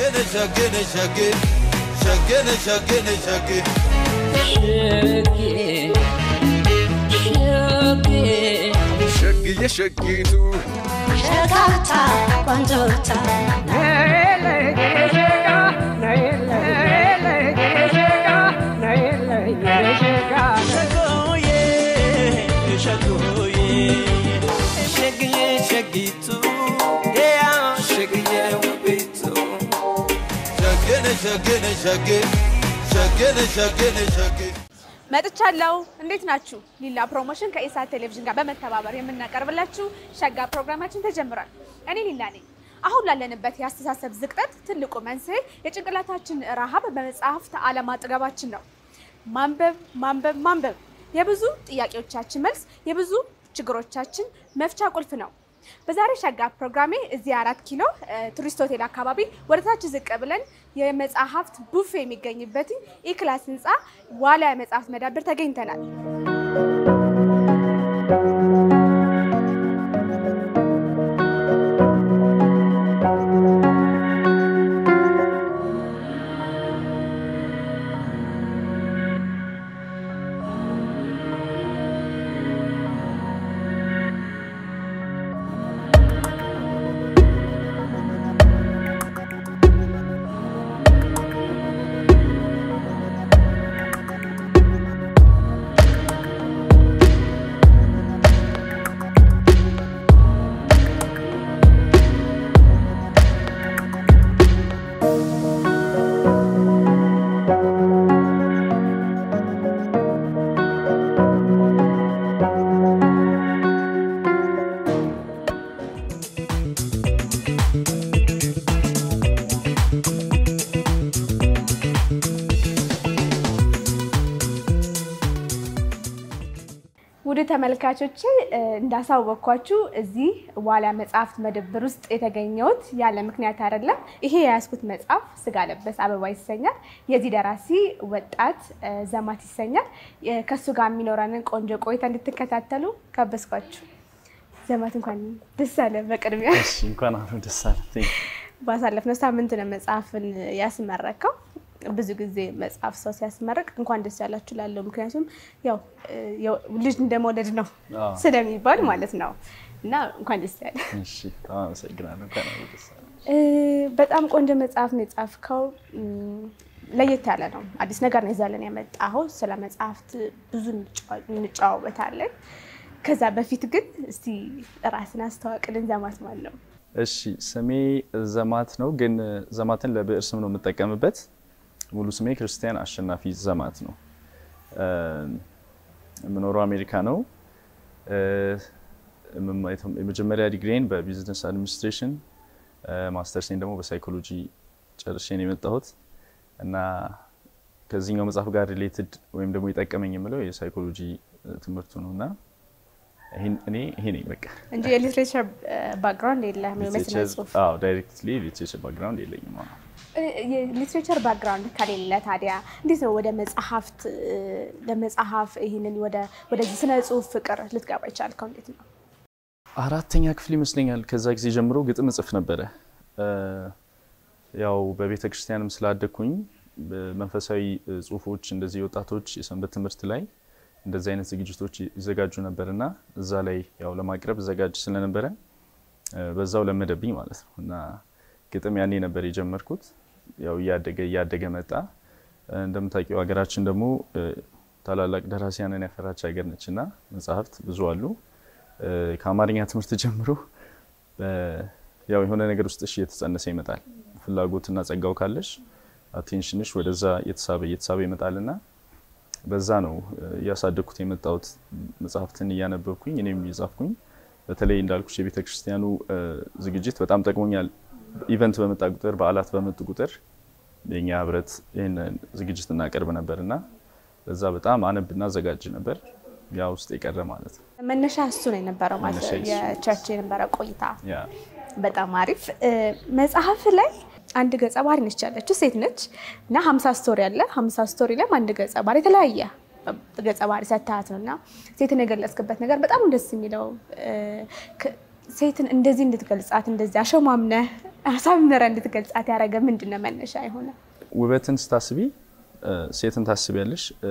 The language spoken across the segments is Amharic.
ሸገነ ሸገነ ሸጌ ሸገነ ሸገነ ሸጌ ሸግዬ ሸጊቱ ሸጋታ ቆንጆታ ሸጎዬ ሸጎዬ ሸግዬ ሸጊቱ ያ ሸግዬ ውቢቱ ሸገነ ሸገነ ሸጌ ሸገነ ሸገነ ሸጌ መጥቻለሁ። እንዴት ናችሁ? ሊላ ፕሮሞሽን ከኢሳት ቴሌቪዥን ጋር በመተባበር የምናቀርብላችሁ ሸጋ ፕሮግራማችን ተጀምሯል። እኔ ሊላ ነኝ። አሁን ላለንበት የአስተሳሰብ ዝቅጠት ትልቁ መንስኤ የጭንቅላታችን ረሃብ በመጽሐፍት አለማጥገባችን ነው። ማንበብ ማንበብ ማንበብ የብዙ ጥያቄዎቻችን መልስ፣ የብዙ ችግሮቻችን መፍቻ ቁልፍ ነው። በዛሬ ሸጋ ፕሮግራሜ እዚህ አራት ኪሎ እ፣ ቱሪስት ሆቴል አካባቢ ወደ ታች ዝቅ ብለን የመጽሐፍት ቡፌ የሚገኝበት ኢክላስ ህንፃ ዋልያ የመጽሐፍት መዳብር ተገኝተናል። ውድ ተመልካቾች እንዳሳወቅኳችሁ እዚህ ዋልያ መጽሐፍት መደብር ውስጥ የተገኘሁት ያለ ምክንያት አይደለም። ይሄ የያዝኩት መጽሐፍ ስጋ ለበስ አበባ ይሰኛል። የዚህ ደራሲ ወጣት እ፣ ዘማት ይሰኛል። እ፣ ከእሱ ጋር የሚኖረንን ቆንጆ ቆይታ እንድትከታተሉ ጋበዝኳችሁ። ዘማት እንኳን ደስ አለ። በቅድሚያ እሺ እንኳን አብሮ ደስ አለን። ባሳለፍነው ሳምንት ነው መጽሐፍን ያስመረከው። ብዙ ጊዜ መጽሐፍ ሰው ሲያስመርቅ እንኳን ደስ ያላችሁ ላለው ምክንያቱም ያው እ፣ ያው ልጅ እንደመውለድ ነው አዎ። ስለሚባል ማለት ነው እና እንኳን ደስ ያለ። እሺ በጣም አመሰግናለሁ። እንኳን አብሮ ደስ አለን። እ፣ በጣም ቆንጆ መጽሐፍ ነው የጻፍከው። እም፣ ለየት ያለ ነው። አዲስ ነገር ነው ይዛለን የመጣኸው። ስለ መጽሐፍት ብዙ እንጫዋ- እንጨዋወታለን። ከዛ በፊት ግን እስቲ ራስን አስተዋውቅልን። ዘማት ማን ነው? እሺ ስሜ ዘማት ነው፣ ግን ዘማትን ለብዕር ስም ነው የምጠቀምበት። ሙሉ ስሜ ክርስቲያን አሸናፊ ዘማት ነው። እ፣ የምኖረው አሜሪካ ነው። እ፣ የምማ- የመጀመሪያ ዲግሪን በቢዝነስ አድሚኒስትሬሽን ማስተርሴን ደግሞ በሳይኮሎጂ ጨርሼ ነው የመጣሁት እና ከዚህኛው መጽሐፍ ጋር ሪሌትድ ወይም ደግሞ የጠቀመኝ የምለው የሳይኮሎጂ ትምህርቱ ነው እና ይሄን- እኔ ይሄ ነኝ በቃ እንጂ የሊትሬቸር ባክግራውንድ የለህም? የስነ ጽሁፍ ዳይሬክትሊ ሊትሬቸር ባክግራውንድ የለኝም። አዎ። የሊትሬቸር ባክግራውንድ ከሌለ ታዲያ እንዴት ነው ወደ መጽሐፍት እ፣ ለመጽሐፍ ይህንን ወደ ወደዚህ ስነ ጽሁፍ ፍቅር ልትገባ ይቻልከው? እንዴት ነው? አራተኛ ክፍል ይመስለኛል። ከዛ ጊዜ ጀምሮ ግጥም እጽፍ ነበረ። እ፣ ያው በቤተ ክርስቲያንም ስላደግኩኝ በመንፈሳዊ እ፣ ጽሁፎች እንደዚህ የወጣቶች የሰንበት ትምህርት ላይ እንደዚህ አይነት ዝግጅቶች ይዘጋጁ ነበር እና እዛ ላይ ያው ለማቅረብ ዘጋጅ ስለነበረ እ፣ በዛው ለመደብኝ ማለት ነው እና ግጥም ያኔ ነበር የጀመርኩት። ያው እያደገ እያደገ መጣ። እ፣ እንደምታውቂው ሀገራችን ደግሞ እ፣ ታላላቅ ደራሲያንን ያፈራች ሀገር ነች እና መጽሐፍት ብዙ አሉ። እ፣ ከአማርኛ ትምህርት ጀምሮ በ- ያው የሆነ ነገር ውስጥሽ እየተጸነሰ ይመጣል። ፍላጎትና ጸጋው ካለሽ አቴንሽንሽ ወደዛ እየተሳበ እየተሳበ ይመጣልና በዛ ነው እ፣ እያሳደግኩት የመጣሁት መጽሐፍትን እያነበብኩኝ እኔም እየጻፍኩኝ። በተለይ እንዳልኩሽ የቤተ ክርስቲያኑ እ፣ ዝግጅት በጣም ጠቅሞኛል። ኢቨንት በመጣ ቁጥር በዓላት በመጡ ቁጥር የኛ ህብረት ይህን ዝግጅት እናቀርብ ነበር እና በዛ በጣም አነብና አዘጋጅ ነበር። ያ ውስጥ የቀረ ማለት ነው። መነሻ እሱ ነው የነበረው ማለት መነሻ እሱ። የቸርች የነበረ ቆይታ ያ በጣም አሪፍ እ፣ መጽሐፍ ላይ አንድ ገጸ ባህሪ ነች ያለችው ሴት ነች እና ሀምሳ ስቶሪ አለ። ሀምሳ ስቶሪ ላይም አንድ ገጸ ባህሪ የተለያየ ገጸ ባህሪ ሰታት ነው እና ሴትን የገለጽክበት ነገር በጣም ደስ የሚለው እ፣ ከ- ሴትን እንደዚህ እንድትገልጻት እንደዚህ አሸማምነህ አሳምረህ እንድትገልጻት ያደረገ ምንድን ነው መነሻ የሆነ? ውበትን ስታስቢ እ፣ ሴትን ታስቢያለሽ። እ፣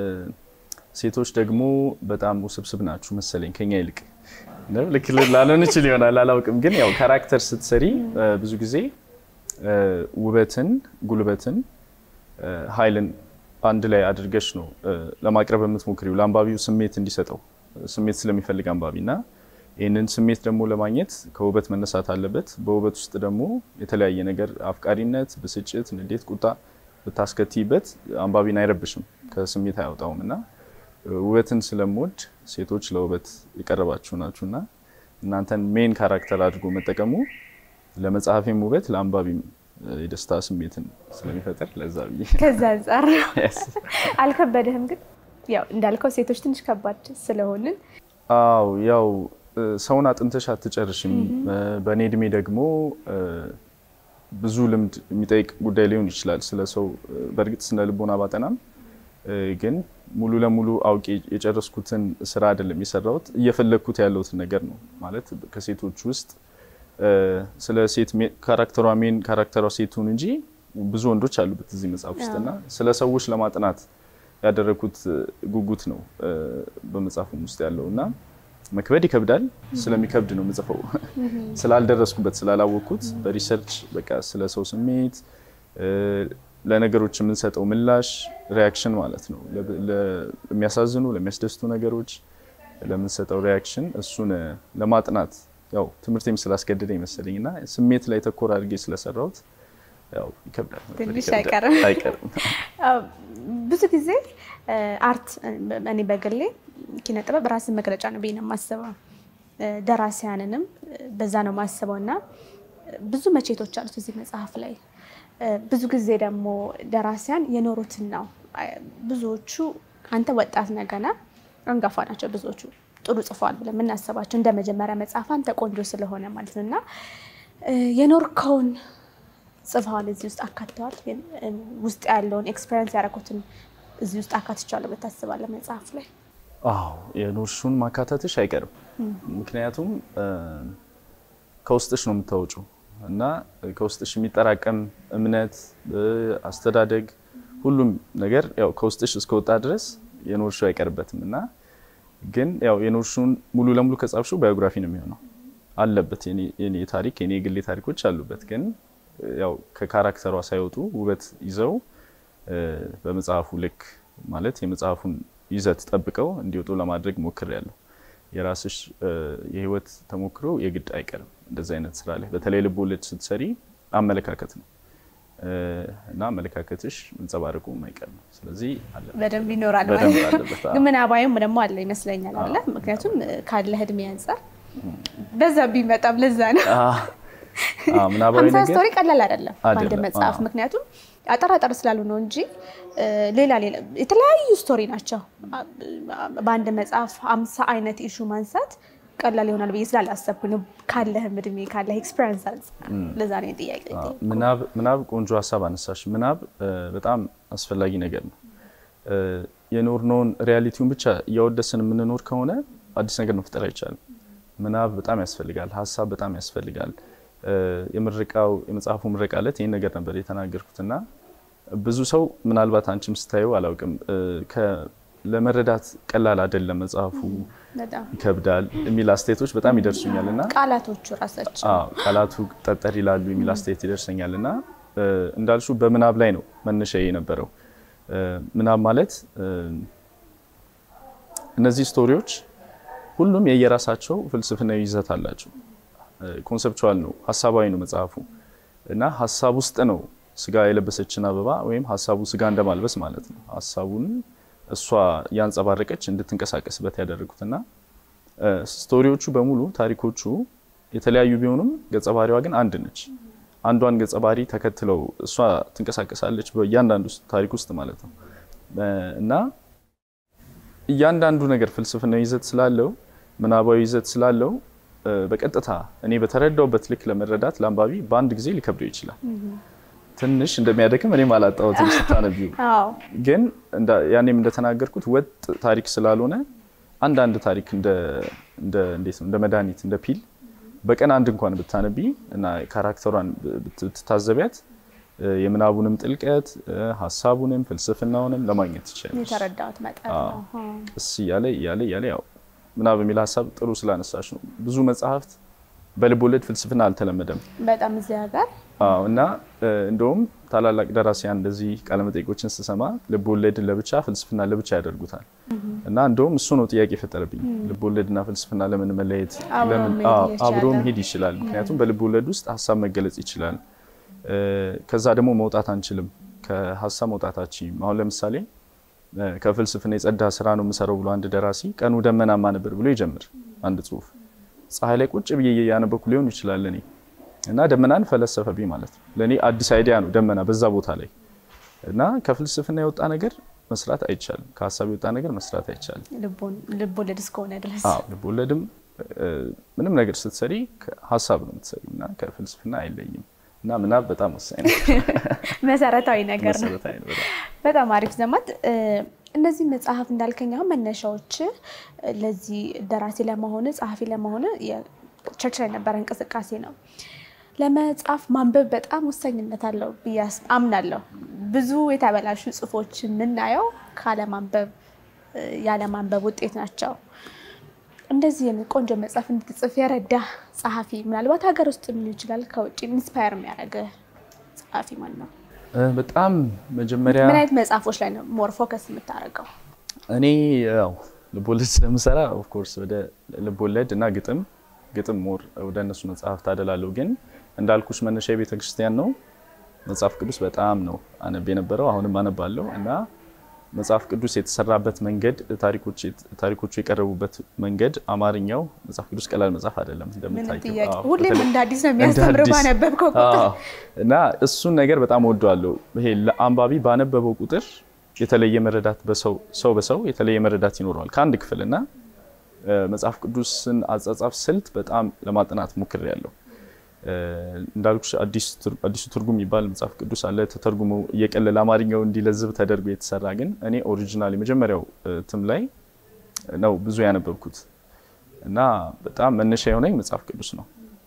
ሴቶች ደግሞ በጣም ውስብስብ ናችሁ መሰለኝ ከኛ ይልቅ ነው። ልክ ላልሆን ይችል ይሆናል አላውቅም። ግን ያው ካራክተር ስትሰሪ እ፣ ብዙ ጊዜ እ፣ ውበትን፣ ጉልበትን፣ እ፣ ኃይልን አንድ ላይ አድርገሽ ነው እ፣ ለማቅረብ የምትሞክሪው ለአንባቢው ስሜት እንዲሰጠው ስሜት ስለሚፈልግ አንባቢ እና ይህንን ስሜት ደግሞ ለማግኘት ከውበት መነሳት አለበት። በውበት ውስጥ ደግሞ የተለያየ ነገር አፍቃሪነት፣ ብስጭት፣ ንዴት፣ ቁጣ ብታስከትይበት አንባቢን አይረብሽም፣ ከስሜት አያወጣውም እና ውበትን ስለምወድ ሴቶች ለውበት የቀረባችሁ ናችሁ እና እናንተን ሜን ካራክተር አድርጎ መጠቀሙ ለመጽሐፌም ውበት ለአንባቢም የደስታ ስሜትን ስለሚፈጥር ለዛ ብዬ ከዛ አንጻር አልከበደህም? ግን ያው እንዳልከው ሴቶች ትንሽ ከባድ ስለሆንን አው ያው እ፣ ሰውን አጥንተሽ አትጨርሽም። እ፣ በእኔ እድሜ ደግሞ እ፣ ብዙ ልምድ የሚጠይቅ ጉዳይ ሊሆን ይችላል ስለ ሰው እ፣ በእርግጥ ስነ ልቦና ባጠናም እ፣ ግን ሙሉ ለሙሉ አውቄ የጨረስኩትን ስራ አይደለም የሰራሁት እየፈለግኩት ያለሁትን ነገር ነው ማለት ከሴቶች ውስጥ እ፣ ስለ ሴት ሜ- ካራክተሯ ሜን ካራክተሯ ሴቱን እንጂ ብዙ ወንዶች አሉበት እዚህ መጽሐፍ ውስጥ እና ስለ ሰዎች ለማጥናት ያደረግኩት እ፣ ጉጉት ነው እ፣ በመጽሐፉም ውስጥ ያለው እና መክበድ ይከብዳል። ስለሚከብድ ነው የምጽፈው ስላልደረስኩበት ስላላወቅኩት በሪሰርች በቃ ስለ ሰው ስሜት እ፣ ለነገሮች የምንሰጠው ምላሽ ሪያክሽን ማለት ነው። ለ- ለ- ለሚያሳዝኑ ለሚያስደስቱ ነገሮች ለምንሰጠው ሪያክሽን እሱን እ፣ ለማጥናት ያው ትምህርቴም ስላስገደደ ይመስለኝ እና ስሜት ላይ ተኮር አድርጌ ስለሰራሁት ያው ይከብዳል። መክበድ ትንሽ ይከብዳል። አይቀርም። አይቀርም። አዎ፣ ብዙ ጊዜ እ፣ አርት እ፣ እኔ በግሌ ኪነ ጥበብ ራስን መግለጫ ነው ብዬ ነው የማስበው። እ፣ ደራሲያንንም እ፣ በዛ ነው የማስበው እና እ፣ ብዙ መቼቶች አሉት እዚህ መጽሐፍ ላይ እ፣ ብዙ ጊዜ ደግሞ ደራሲያን የኖሩትን ነው እ፣ ብዙዎቹ አንተ ወጣት ነህ ገና አንጋፋ ናቸው ብዙዎቹ ጥሩ ጽፈዋል ብለን የምናስባቸው እንደ መጀመሪያ መጽሐፍ አንተ ቆንጆ ስለሆነ ማለት ነው እና እ፣ የኖርከውን ጽፈዋል እዚህ ውስጥ አካተዋል። ግን እ፣ ውስጥ ያለውን ኤክስፔሪንስ ያደረኩትን እዚህ ውስጥ አካትቻለሁ ብለህ ታስባለህ መጽሐፍ ላይ? አዎ የኖርሹን ማካተትሽ አይቀርም። ምክንያቱም እ፣ ከውስጥሽ ነው የምታወጪው እና ከውስጥሽ የሚጠራቀም እምነት፣ እ፣ አስተዳደግ፣ ሁሉም ነገር ያው ከውስጥሽ እስከወጣ ድረስ የኖርሹ አይቀርበትም እና ግን ያው የኖርሹን ሙሉ ለሙሉ ከጻፍሽው ባዮግራፊ ነው የሚሆነው አለበት የኔ- የኔ ታሪክ የኔ የግሌ ታሪኮች አሉበት ግን ያው ከካራክተሯ ሳይወጡ ውበት ይዘው እ፣ በመጽሐፉ ልክ ማለት የመጽሐፉን ይዘት ጠብቀው እንዲወጡ ለማድረግ ሞክሬያለሁ። የራስሽ እ፣ የህይወት ተሞክሮ የግድ አይቀርም እንደዚህ አይነት ስራ ላይ በተለይ ልብ ወለድ ስትሰሪ አመለካከት ነው እ፣ እና አመለካከትሽ መንጸባረቁ የማይቀር ነው። ስለዚህ አለ በደንብ ይኖራል በደንብ ማለት ነው። አለበት፣ አዎ። ግን ምናባዊም ደግሞ አለ ይመስለኛል አለ ምክንያቱም እ፣ ካለህ እድሜ አንጻር በዛ ቢመጣም ለዛ ነው አዎ፣ ምናባዊ ሀምሳ ነገር ስቶሪ ቀላል አይደለም በአንድ አይደለም፣ መጽሐፍ አዎ። ምክንያቱም አጠር አጠር ስላሉ ነው እንጂ እ፣ ሌላ ሌላ የተለያዩ ስቶሪ ናቸው። አ- በአንድ መጽሐፍ ሀምሳ አይነት ኢሹ ማንሳት ቀላል ይሆናል ብዬ ስላላሰብኩ ነው። ካለህም እድሜ ካለህ ኤክስፔሪንስ አንጻር ለዛ ነው ጥያቄ አዎ፣ ምናብ ምናብ ቆንጆ ሀሳብ አነሳሽ። ምናብ እ፣ በጣም አስፈላጊ ነገር ነው። እ፣ የኖርነውን ሪያሊቲውን ብቻ እያወደስን የምንኖር ከሆነ አዲስ ነገር መፍጠር አይቻልም። ምናብ በጣም ያስፈልጋል። ሀሳብ በጣም ያስፈልጋል። እ፣ የምርቃው የመጽሐፉ ምረቃ ዕለት ይህን ነገር ነበር የተናገርኩትና ብዙ ሰው ምናልባት አንቺም ስታየው አላውቅም እ፣ ከ- ለመረዳት ቀላል አይደለም መጽሐፉ በጣም ይከብዳል የሚል አስተያየቶች በጣም ይደርሱኛል እና ቃላቶቹ ራሳቸው አዎ ቃላቱ ጠጠር ይላሉ የሚል አስተያየት ይደርሰኛል እና እ፣ እንዳልሹ በምናብ ላይ ነው መነሻ የነበረው። እ፣ ምናብ ማለት እ፣ እነዚህ ስቶሪዎች ሁሉም የየራሳቸው ፍልስፍናዊ ይዘት አላቸው። ኮንሰፕቹዋል ነው፣ ሀሳባዊ ነው መጽሐፉ እና ሀሳብ ውስጥ ነው ስጋ የለበሰችን አበባ ወይም ሀሳቡ ስጋ እንደማልበስ ማለት ነው። ሀሳቡን እሷ ያንጸባረቀች እንድትንቀሳቀስበት ያደረጉትና እ፣ ስቶሪዎቹ በሙሉ ታሪኮቹ የተለያዩ ቢሆኑም ገጸ ባህሪዋ ግን አንድ ነች። አንዷን ገጸ ባህሪ ተከትለው እሷ ትንቀሳቀሳለች በእያንዳንዱ ታሪክ ውስጥ ማለት ነው እ፣ እና እያንዳንዱ ነገር ፍልስፍናዊ ይዘት ስላለው ምናባዊ ይዘት ስላለው እ፣ በቀጥታ እኔ በተረዳውበት ልክ ለመረዳት ለአንባቢ በአንድ ጊዜ ሊከብደው ይችላል። ትንሽ እንደሚያደክም እኔም አላጣሁትም ስታነቢው አዎ ግን እንዳ- ያኔም እንደተናገርኩት ወጥ ታሪክ ስላልሆነ አንዳንድ ታሪክ እንደ እንደ እንዴት ነው እንደ መድኃኒት እንደ ፒል በቀን አንድ እንኳን ብታነቢ እና ካራክተሯን ብት- ብትታዘቢያት እ፣ የምናቡንም ጥልቀት እ፣ ሀሳቡንም ፍልስፍናውንም ለማግኘት ትችላለች። የተረዳሁት መጠን አዎ። ነው። አዎ። ቀስ እያለ እያለ እያለ ያው ምናብ የሚል ሀሳብ ጥሩ ስላነሳሽ ነው። ብዙ መጽሐፍት በልብ ወለድ ፍልስፍና አልተለመደም። በጣም እዚህ ሀገር አዎ እና እ፣ እንደውም ታላላቅ ደራሲያን እንደዚህ ቃለመጠይቆችን ስሰማ ልብ ወለድን ለብቻ ፍልስፍና ለብቻ ያደርጉታል። እና እንደውም እሱ ነው ጥያቄ የፈጠረብኝ። ልብ ወለድና ፍልስፍና ለምን መለየት አብሮ ለምን መሄድ አዎ፣ እየቻለ። አብሮ መሄድ ይችላል? ምክንያቱም በልብ ወለድ ውስጥ ሀሳብ መገለጽ ይችላል። እ፣ ከዛ ደግሞ መውጣት አንችልም። ከሀሳብ መውጣታችን አሁን ለምሳሌ እ፣ ከፍልስፍና የጸዳ ስራ ነው የምሰራው ብሎ አንድ ደራሲ ቀኑ ደመናማ ነበር ብሎ ይጀምር አንድ ጽሁፍ ፀሐይ ላይ ቁጭ ብዬ ያነበኩ ሊሆን ይችላል እኔ እና ደመናን ፈለሰፈብኝ ማለት ነው። ለእኔ አዲስ አይዲያ ነው ደመና በዛ ቦታ ላይ እና ከፍልስፍና የወጣ ነገር መስራት አይቻልም። ከሀሳብ የወጣ ነገር መስራት አይቻልም። ልቦን- ልብ ወለድ እስከሆነ ድረስ አዎ ልብ ወለድም እ፣ ምንም ነገር ስትሰሪ ሀሳብ ነው የምትሰሪው እና ከፍልስፍና አይለይም እና ምናብ በጣም ወሳኝ ነው። መሰረታዊ ነገር ነው። መሰረታዊ ነው በጣም። በጣም አሪፍ ዘማት። እ፣ እነዚህ መጽሐፍ እንዳልከኝ አሁን መነሻዎች እ፣ ለዚህ ደራሲ ለመሆን ጸሐፊ ለመሆን ቸርች ላይ የነበረ እንቅስቃሴ ነው። ለመጽሐፍ ማንበብ በጣም ወሳኝነት አለው ብዬ አስ- አምናለሁ። ብዙ የተበላሹ ጽሁፎች የምናየው ካለማንበብ እ፣ ያለማንበብ ውጤት ናቸው። እንደዚህ አይነት ቆንጆ መጽሐፍ እንድትጽፍ የረዳ ጸሐፊ ምናልባት ሀገር ውስጥ ሊሆን ይችላል፣ ከውጭ ኢንስፓየር የሚያደርግ ጸሐፊ ማን ነው? እ፣ በጣም መጀመሪያ ምን አይነት መጽሐፎች ላይ ነው ሞር ፎከስ የምታደርገው? እኔ ያው ልቦለድ ስለምሰራ ኦፍኮርስ ወደ ልቦለድ እና ግጥም ግጥም ሞር ወደ እነሱ መጽሐፍት አደላለሁ። ግን እንዳልኩሽ መነሻ የቤተ ክርስቲያን ነው። መጽሐፍ ቅዱስ በጣም ነው አነብ የነበረው አሁንም አነባለሁ እና መጽሐፍ ቅዱስ የተሰራበት መንገድ ታሪኮቹ የቀረቡበት መንገድ አማርኛው መጽሐፍ ቅዱስ ቀላል መጽሐፍ አይደለም ምንም እንደምታውቂው። ጥያቄ አዎ፣ ሁሌም በተለይ- እንደ አዲስ ነው የሚያስተምር እንደ አዲስ። ባነበብከው ቁጥር አዎ። እና እሱን ነገር በጣም ወደዋለሁ። ይሄ ለአንባቢ ባነበበው ቁጥር የተለየ መረዳት በሰው ሰው በሰው የተለየ መረዳት ይኖረዋል ከአንድ ክፍል እና እ፣ መጽሐፍ ቅዱስን አጻጻፍ ስልት በጣም ለማጥናት ሞክሬያለሁ። እ፣ እንዳልኩሽ አዲስ ትር- አዲሱ ትርጉም የሚባል መጽሐፍ ቅዱስ አለ ተተርጉሞ እየቀለለ አማርኛው እንዲለዝብ ተደርጎ የተሰራ ግን እኔ ኦሪጂናል የመጀመሪያው እትም ላይ ነው ብዙ ያነበብኩት እና በጣም መነሻ የሆነኝ መጽሐፍ ቅዱስ ነው።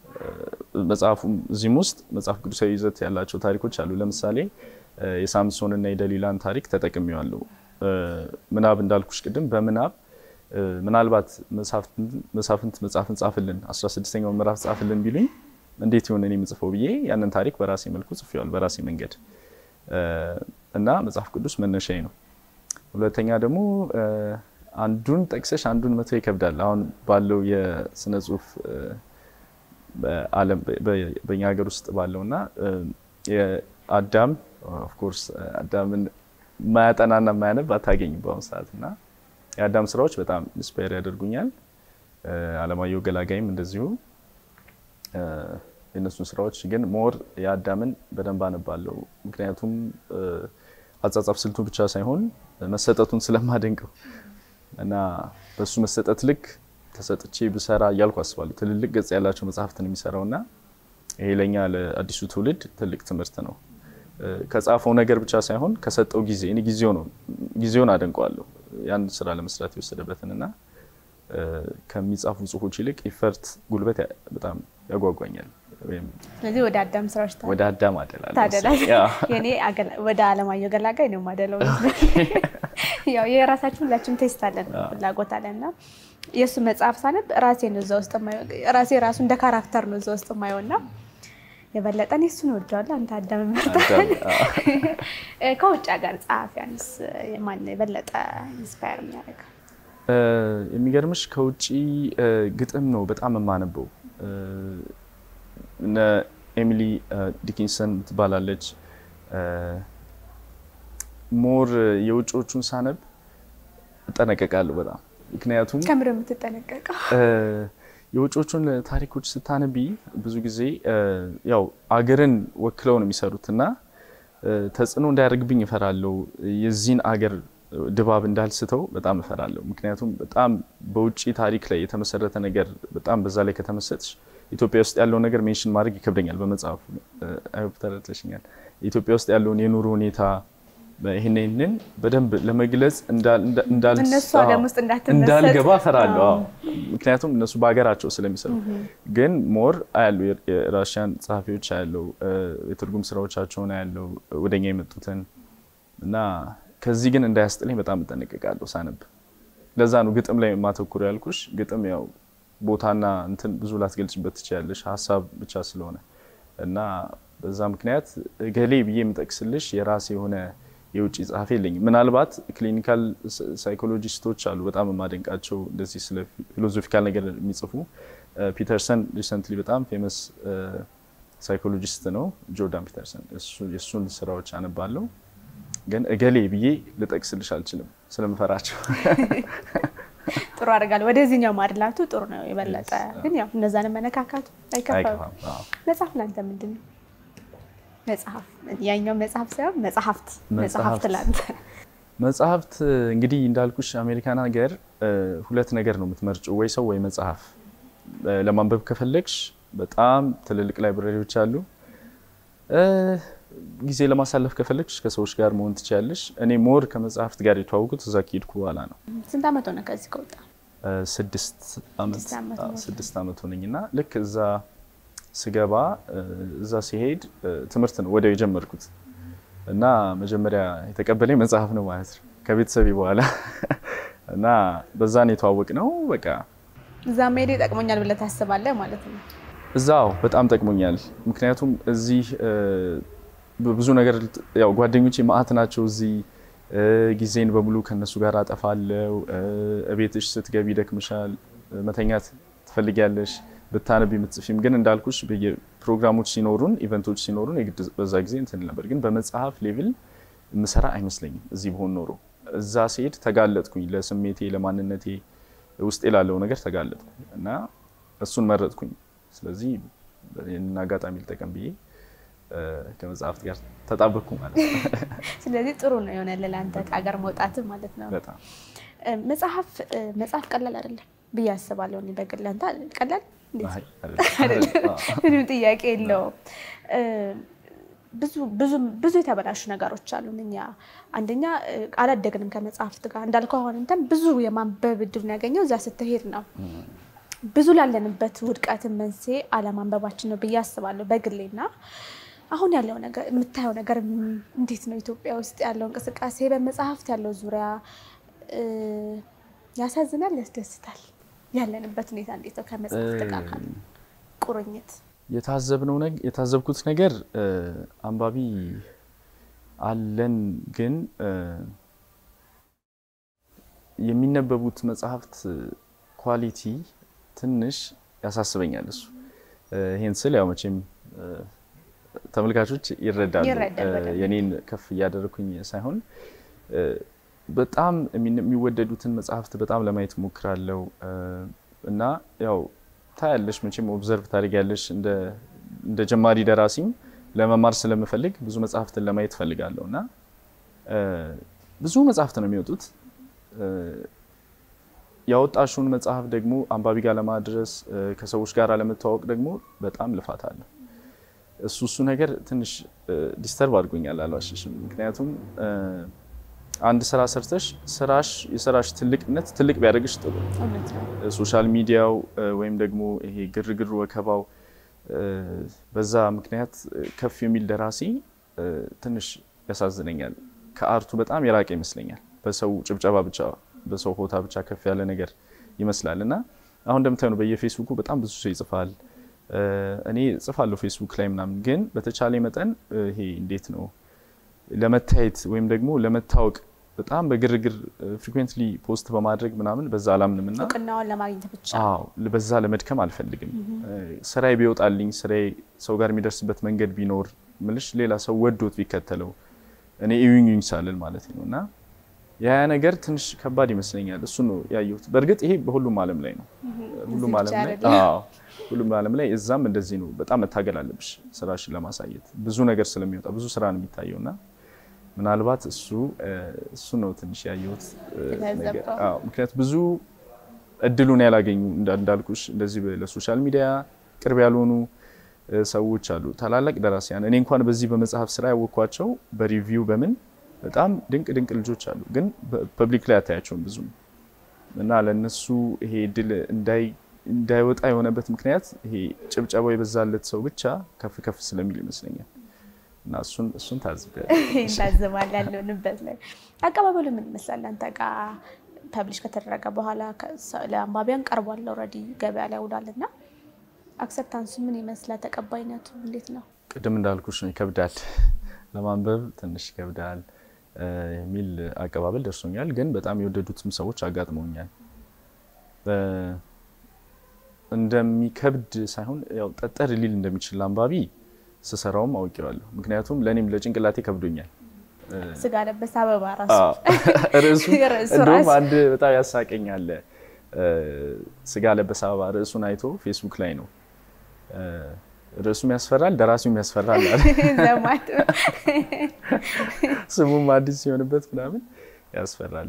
መጽሐፉ እዚህም ውስጥ መጽሐፍ ቅዱሳዊ ይዘት ያላቸው ታሪኮች አሉ። ለምሳሌ እ፣ የሳምሶንና የደሊላን ታሪክ ተጠቅሜዋለሁ። እ፣ ምናብ እንዳልኩሽ ቅድም በምናብ እ፣ ምናልባት መሳፍንት- መሳፍንት መጽሐፍን ጻፍልን 16ኛው ምዕራፍ ጻፍልን ቢሉኝ እንዴት ይሆን እኔ የምጽፈው ብዬ ያንን ታሪክ በራሴ መልኩ ጽፌዋል፣ በራሴ መንገድ እ፣ እና መጽሐፍ ቅዱስ መነሻዬ ነው። ሁለተኛ ደግሞ እ፣ አንዱን ጠቅሰሽ አንዱን መተው ይከብዳል። አሁን ባለው የስነ ጽሁፍ እ፣ በዓለም በ- በእኛ ሀገር ውስጥ ባለው እና እ፣ የአዳም ኦፍኮርስ አዳምን ማያጠናና ማያነብ አታገኝም በአሁኑ ሰዓት እና የአዳም ስራዎች በጣም ኢንስፓየር ያደርጉኛል። እ፣ አለማየሁ ገላጋይም እንደዚሁ እ፣ የእነሱን ስራዎች ግን ሞር የአዳምን በደንብ አነባለሁ። ምክንያቱም እ፣ አጻጻፍ ስልቱ ብቻ ሳይሆን መሰጠቱን ስለማደንቀው እና በሱ መሰጠት ልክ ተሰጥቼ ብሰራ እያልኩ አስባለሁ። ትልልቅ ገጽ ያላቸው መጽሐፍትን የሚሰራው እና ይሄ ለእኛ ለአዲሱ ትውልድ ትልቅ ትምህርት ነው። እ፣ ከጻፈው ነገር ብቻ ሳይሆን ከሰጠው ጊዜ እኔ ጊዜው ነው ጊዜውን አደንቀዋለሁ ያን ስራ ለመስራት የወሰደበትን እና እ፣ ከሚጻፉ ጽሁፎች ይልቅ ኢፈርት ጉልበት ያ- በጣም ያጓጓኛል ወይም ስለዚህ ወደ አዳም ስራዎች ታ- ወደ አዳም አደላለሁ። ታደላለህ። ያ። የኔ አገላ- ወደ አለማየሁ ገላጋይ ነው የማደለው። ያው የራሳችን ሁላችን ቴስት አለን ፍላጎት አለን እና የእሱ መጽሐፍ ሳነብ ራሴን እዛ ውስጥ የማየው ራሴ ራሱ እንደ ካራክተር ነው እዛ ውስጥ የማየው እና የበለጠ እኔ እሱን እወደዋለሁ። አንተ አዳም መርጠሃል። አዳም፣ አዎ። ከውጭ ሀገር ጸሐፊያንስ ማን ነው የበለጠ ኢንስፓየር የሚያደርገው? እ፣ የሚገርምሽ ከውጭ እ፣ ግጥም ነው በጣም የማነበው። እ፣ እነ ኤሚሊ እ፣ ዲኪንሰን ትባላለች። እ፣ ሞር የውጭዎቹን ሳነብ እጠነቀቃለሁ በጣም ምክንያቱም ከምር የምትጠነቀቀው እ፣ የውጮቹን ታሪኮች ስታነቢ ብዙ ጊዜ እ፣ ያው አገርን ወክለው ነው የሚሰሩት እና እ፣ ተጽዕኖ እንዳያደርግብኝ እፈራለሁ። የዚህን አገር ድባብ እንዳልስተው በጣም እፈራለሁ። ምክንያቱም በጣም በውጭ ታሪክ ላይ የተመሰረተ ነገር በጣም በዛ ላይ ከተመሰጥሽ ኢትዮጵያ ውስጥ ያለው ነገር ሜንሽን ማድረግ ይከብደኛል። በመጽሐፉ አይሆፕ ተረድተሽኛል። ኢትዮጵያ ውስጥ ያለውን የኑሮ ሁኔታ ይህን ይህንን በደንብ ለመግለጽ እንዳል- እንዳ- እንዳል- እነሱ ዓለም ውስጥ እንዳትመሰጥ። እንዳልገባ ፈራለሁ። አዎ። ምክንያቱም እነሱ በሀገራቸው ስለሚሰሩ ግን ሞር አያሉ የራሽያን ጸሐፊዎች አያለው የትርጉም ስራዎቻቸውን አያለው ወደኛ የመጡትን እና ከዚህ ግን እንዳያስጥለኝ በጣም እጠነቀቃለሁ ሳነብ። ለዛ ነው ግጥም ላይ ማተኩር ያልኩሽ። ግጥም ያው ቦታና እንትን ብዙ ላትገልጭበት ትችያለሽ ሀሳብ ብቻ ስለሆነ እና በዛ ምክንያት ገሌ ብዬ የምጠቅስልሽ የራሴ የሆነ የውጭ ጸሐፊ የለኝም። ምናልባት ክሊኒካል ሳይኮሎጂስቶች አሉ በጣም የማደንቃቸው እንደዚህ ስለ ፊሎዞፊካል ነገር የሚጽፉ ፒተርሰን ሪሰንትሊ በጣም ፌመስ ሳይኮሎጂስት ነው ጆርዳን ፒተርሰን። እሱ- የእሱን ስራዎች አነባለሁ ግን እገሌ ብዬ ልጠቅስልሽ አልችልም ስለምፈራቸው። ጥሩ አድርጋለሁ። ወደዚህኛው ማድላቱ ጥሩ ነው የበለጠ ግን ያው እነዛን መነካካቱ አይከፋም። አይከፋም። አዎ። መጽሐፍ ለአንተ ምንድን ነው? መጽሐፍ ያኛው መጽሐፍ ሳይሆን መጽሐፍት መጽሐፍት መጽሐፍት። ለአንተ መጽሐፍት እንግዲህ እንዳልኩሽ አሜሪካን ሀገር እ፣ ሁለት ነገር ነው የምትመርጭው፣ ወይ ሰው ወይ መጽሐፍ። እ፣ ለማንበብ ከፈለግሽ በጣም ትልልቅ ላይብረሪዎች አሉ። እ፣ ጊዜ ለማሳለፍ ከፈለግሽ ከሰዎች ጋር መሆን ትችያለሽ። እኔ ሞር ከመጽሐፍት ጋር የተዋወቁት እዛ ከሄድኩ በኋላ ነው። ስንት ዓመት ሆነ ከዚህ ከወጣ? እ፣ ስድስት ዓመት ስድስት ዓመት አዎ፣ ሞላ። ስድስት ዓመት ሆነኝ እና ልክ እዛ ስገባ እ፣ እዛ ሲሄድ እ፣ ትምህርት ነው ወዲያው የጀመርኩት እና መጀመሪያ የተቀበለኝ መጽሐፍ ነው ማለት ነው ከቤተሰቤ በኋላ እና በዛን የተዋወቅ ነው በቃ እዛ መሄድ ይጠቅሞኛል ብለህ ታስባለህ ማለት ነው? እዛው በጣም ጠቅሞኛል። ምክንያቱም እዚህ እ፣ በብዙ ነገር ልት- ያው ጓደኞቼ ማአት ናቸው እዚህ እ፣ ጊዜን በሙሉ ከነሱ ጋር አጠፋለው። እቤትሽ ስትገቢ ይደክምሻል፣ እ፣ መተኛት ትፈልጊያለሽ፣ ብታነብ የምትጽፊም ግን እንዳልኩሽ ፕሮግራሞች ሲኖሩን ኢቨንቶች ሲኖሩን የግድ በዛ ጊዜ እንትን ነበር። ግን በመጽሐፍ ሌቭል ምሰራ አይመስለኝም እዚህ በሆን ኖሮ። እዛ ሲሄድ ተጋለጥኩኝ፣ ለስሜቴ ለማንነቴ ውስጤ ላለው ነገር ተጋለጥኩ እና እሱን መረጥኩኝ። ስለዚህ ይህንን አጋጣሚ ልጠቀም ብዬ እ፣ ከመጽሐፍት ጋር ተጣበቅኩ ማለት ነው። ስለዚህ ጥሩ ነው የሆነ ለአንተ ከሀገር መውጣት ማለት ነው። በጣም እ፣ መጽሐፍ እ፣ መጽሐፍ ቀላል አይደለም ብዬ አስባለሁ። እኔ በግል አንተ ቀላል እንዴት? አይ፣ አይደለም። አዎ። ምንም ጥያቄ የለውም። እ፣ ብዙ ብዙ ብዙ የተበላሹ ነገሮች አሉን። እኛ አንደኛ እ፣ አላደግንም ከመጽሐፍት ጋር እንዳልከው አሁን እንትን ብዙ የማንበብ እድሉን ያገኘው እዛ ስትሄድ ነው። ብዙ ላለንበት ውድቀትን መንስኤ አለማንበባችን ነው ብዬ አስባለሁ በግሌና አሁን ያለው ነገር የምታየው ነገር ም- እንዴት ነው? ኢትዮጵያ ውስጥ ያለው እንቅስቃሴ በመጽሐፍት ያለው ዙሪያ እ፣ ያሳዝናል፣ ያስደስታል። ያለንበት ሁኔታ እንዴት ነው? ከመጽሐፍት ጋር ካለ ቁርኝት የታዘብነው ነግ- የታዘብኩት ነገር እ፣ አንባቢ አለን ግን እ፣ የሚነበቡት መጽሐፍት ኳሊቲ ትንሽ ያሳስበኛል። እሱ እ፣ ይሄን ስል ያው መቼም እ፣ ተመልካቾች ይረዳሉ። ይረዳል እ፣ በደንብ። የኔን ከፍ እያደረኩኝ ሳይሆን እ፣ በጣም የሚን- የሚወደዱትን መጽሐፍት በጣም ለማየት ሞክራለሁ እ፣ እና ያው ታያለሽ መቼም ኦብዘርቭ ታደርጊያለሽ። እንደ እንደ ጀማሪ ደራሲም ለመማር ስለምፈልግ ብዙ መጽሐፍትን ለማየት ፈልጋለሁ እና እ፣ ብዙ መጽሐፍት ነው የሚወጡት እ፣ ያወጣሽውን መጽሐፍ ደግሞ አንባቢ ጋር ለማድረስ እ፣ ከሰዎች ጋር ለመተዋወቅ ደግሞ በጣም ልፋት አለ። እሱ እሱ ነገር ትንሽ ዲስተርብ አድርጎኛል አልዋሽሽም። ምክንያቱም እ፣ አንድ ስራ ሰርተሽ ስራሽ የስራሽ ትልቅነት ትልቅ ቢያደርግሽ ጥሩ ነው። እውነት ነው። ሶሻል ሚዲያው እ፣ ወይም ደግሞ ይሄ ግርግር ወከባው እ፣ በዛ ምክንያት እ፣ ከፍ የሚል ደራሲ እ፣ ትንሽ ያሳዝነኛል። ከአርቱ በጣም የራቀ ይመስለኛል። በሰው ጭብጨባ ብቻ በሰው ሆታ ብቻ ከፍ ያለ ነገር ይመስላል እና አሁን እንደምታዩ ነው በየፌስቡኩ በጣም ብዙ ሰው ይጽፋል። እ፣ እኔ ጽፋለሁ ፌስቡክ ላይ ምናምን፣ ግን በተቻለ መጠን እ፣ ይሄ እንዴት ነው ለመታየት ወይም ደግሞ ለመታወቅ በጣም በግርግር ፍሪኩዌንትሊ ፖስት በማድረግ ምናምን በዛ አላምንም እና እውቅናውን ለማግኘት ብቻ አዎ በዛ ለመድከም አልፈልግም። ስራዬ ቢወጣልኝ ስራዬ ሰው ጋር የሚደርስበት መንገድ ቢኖር ምልሽ ሌላ ሰው ወዶት ቢከተለው እኔ እዩኝ ሳልል ማለት ነው እና ያ ነገር ትንሽ ከባድ ይመስለኛል። እሱ ነው ያየሁት። በእርግጥ ይሄ በሁሉም ዓለም ላይ ነው። ሁሉም እዚህ ዓለም ብቻ ላይ አይደለም። አዎ ሁሉም ዓለም ላይ እዛም እንደዚህ ነው። በጣም መታገል አለብሽ ስራሽን ለማሳየት ብዙ ነገር ስለሚወጣ ብዙ ስራ ነው የሚታየው እና ምናልባት እሱ እ፣ እሱ ነው ትንሽ ያየሁት እ፣ ነገር የታዘብከው? አዎ ምክንያቱም ብዙ እድሉን ያላገኙ እንዳ- እንዳልኩሽ እንደዚህ በ- ለሶሻል ሚዲያ ቅርብ ያልሆኑ እ፣ ሰዎች አሉ፣ ታላላቅ ደራሲያን። እኔ እንኳን በዚህ በመጽሐፍ ስራ ያወቅኳቸው በሪቪው በምን በጣም ድንቅ ድንቅ ልጆች አሉ፣ ግን ፐብሊክ ላይ አታያቸውም ብዙም እና ለእነሱ ይሄ ድል እንዳይወጣ የሆነበት ምክንያት ይሄ ጭብጨባው የበዛለት ሰው ብቻ ከፍ ከፍ ስለሚል ይመስለኛል። እና እሱን እሱን ታዝቤያለሁ። እንታዘባል ያለንበት ላይ አቀባበሉ ምን ይመስላል? አንተ ጋር ፐብሊሽ ከተደረገ በኋላ ለአንባቢያን ቀርቧል፣ ኦልሬዲ ገበያ ላይ ውሏል እና አክሰፕታንሱ ምን ይመስላል? ተቀባይነቱ እንዴት ነው? ቅድም እንዳልኩሽ ነው፣ ይከብዳል፣ ለማንበብ ትንሽ ይከብዳል የሚል አቀባበል ደርሶኛል። ግን በጣም የወደዱትም ሰዎች አጋጥመውኛል። እንደሚከብድ ሳይሆን ያው ጠጠር ሊል እንደሚችል አንባቢ ስሰራውም አውቄዋለሁ። ምክንያቱም ለእኔም ለጭንቅላቴ ከብዶኛል። ስጋ ለበስ አበባ ራሱ ርዕሱ ርዕሱ እንደውም ራሱ። አንድ በጣም ያሳቀኝ አለ። ስጋ ለበስ አበባ ርዕሱን አይቶ ፌስቡክ ላይ ነው ርዕሱም ያስፈራል፣ ደራሲውም ያስፈራል አለ። ዘማት ስሙም አዲስ ሲሆንበት ምናምን ያስፈራል።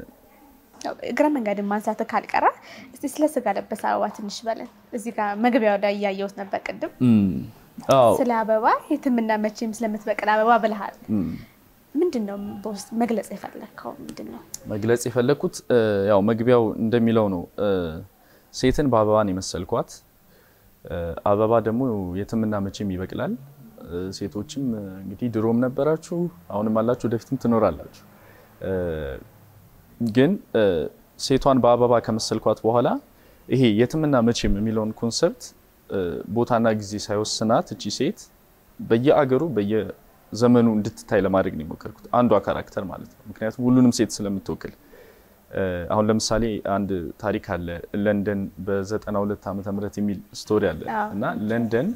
እግረ መንገድን ማንሳት ካልቀረ እስቲ ስለ ስጋ ለበስ አበባ ትንሽ በለን። እዚህ ጋር መግቢያው ላይ እያየሁት ነበር ቅድም አዎ ስለ አበባ የትምና መቼም ስለምትበቅል አበባ ብልሃል። ምንድን ነው በውስጥ መግለጽ የፈለግከው ምንድን ነው? መግለጽ የፈለግኩት እ፣ ያው መግቢያው እንደሚለው ነው እ፣ ሴትን በአበባን የመሰልኳት እ፣ አበባ ደግሞ የትምና መቼም ይበቅላል። እ፣ ሴቶችም እ፣ እንግዲህ ድሮም ነበራችሁ፣ አሁንም አላችሁ፣ ወደፊትም ትኖራላችሁ። እ፣ ግን እ፣ ሴቷን በአበባ ከመሰልኳት በኋላ ይሄ የትምና መቼም የሚለውን ኮንሰፕት እ፣ ቦታና ጊዜ ሳይወስናት እቺ ሴት በየአገሩ በየዘመኑ እንድትታይ ለማድረግ ነው የሞከርኩት። አንዷ ካራክተር ማለት ነው። ምክንያቱም ሁሉንም ሴት ስለምትወክል እ፣ አሁን ለምሳሌ አንድ ታሪክ አለ ለንደን በ92 ዓመተ ምህረት የሚል ስቶሪ አለ አዎ። እና ለንደን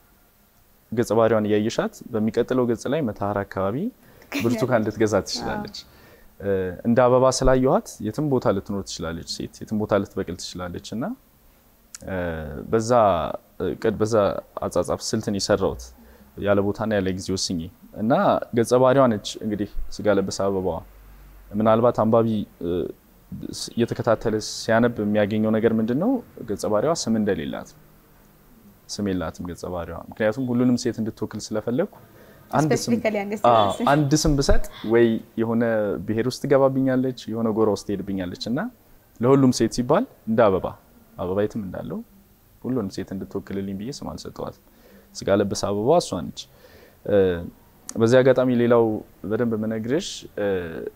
ገጸ ባህሪዋን እያየሻት በሚቀጥለው ገጽ ላይ መተሃራ አካባቢ ብርቱካን ልትገዛ ትችላለች። እ፣ እንደ አበባ ስላየኋት የትም ቦታ ልትኖር ትችላለች ሴት የትም ቦታ ልትበቅል ትችላለች እና እ፣ በዛ እቅድ በዛ አጻጻፍ ስልትን የሰራሁት ያለ ቦታና ያለ ጊዜ ወስኜ እና ገጸ ባህሪዋ ነች እንግዲህ ስጋ ለበስ አበባዋ ምናልባት አንባቢ እ፣ ስ- እየተከታተለ ሲያነብ የሚያገኘው ነገር ምንድን ነው? ገጸ ባህሪዋ ስም እንደሌላት ነው። ስም የላትም ገጸ ባህሪዋ። ምክንያቱም ሁሉንም ሴት እንድትወክል ስለፈለግኩ አንድ ስም ስፔሲፊካሊ አንገስ አዎ፣ አንድ ስም ብሰጥ ወይ የሆነ ብሔር ውስጥ ትገባብኛለች፣ የሆነ ጎራ ውስጥ ትሄድብኛለች እና ለሁሉም ሴት ሲባል እንደ አበባ አበባ የትም እንዳለው ሁሉንም ሴት እንድትወክልልኝ ብዬ ስም አልሰጠዋትም። ስጋ ለበስ አበባ እሷ ነች። እ፣ በዚህ አጋጣሚ ሌላው በደንብ የምነግርሽ እ፣